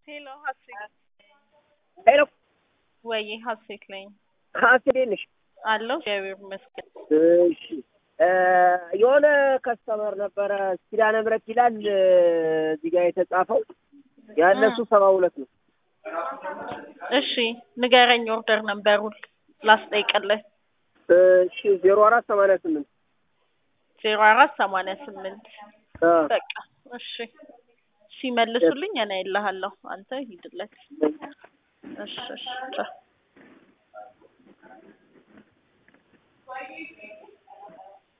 ሄሎ ሀሴት ሄሎ ወይ ሀሴት ነኝ ሀሴት ነሽ? አለሁ እግዚአብሔር ይመስገን። እሺ የሆነ ከስተመር ነበረ ኪዳነ ምሕረት ይላል እዚህ ጋር የተጻፈው ያነሱ ሰባ ሁለት ነው። እሺ ንገረኝ ኦርደር ነበሩን ላስጠይቅልህ። እሺ ዜሮ አራት ሰማንያ ስምንት ዜሮ አራት ሰማንያ ስምንት በቃ እሺ ሲመልሱልኝ እኔ እልሃለሁ አንተ ሂድለት። እሺ እሺ ቻው።